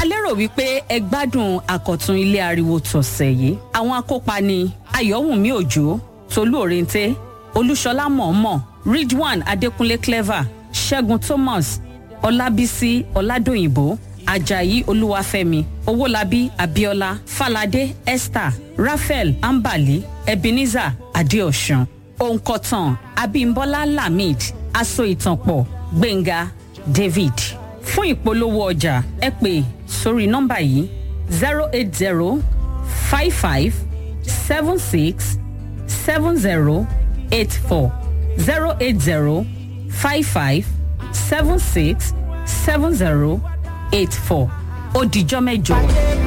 a lérò wípé ẹ gbádùn àkọ̀tun ilé ariwo tọ̀sẹ̀ yìí àwọn akópa ni ayọ̀wùnmí òjò tolú òrèǹté olúṣọlá mọ̀ọ́mọ̀ ridwan adékúnlé clever ṣẹ́gun thomas ọlábísí ọládòyìnbó ajayi olúwàfẹ́mi owólabí abiola falade esther raphael ambali ebenezer adeosun òǹkọ̀tàn abimbola lamid aso ìtànpọ̀ gbẹ̀ngà david fún ìpolówó ọjà ẹ pè sórí nọ́mbà yìí zero eight zero five five seven six seven zero eight four zero eight zero five five seven six seven zero eight four ó dijọ́ mẹ́jọ.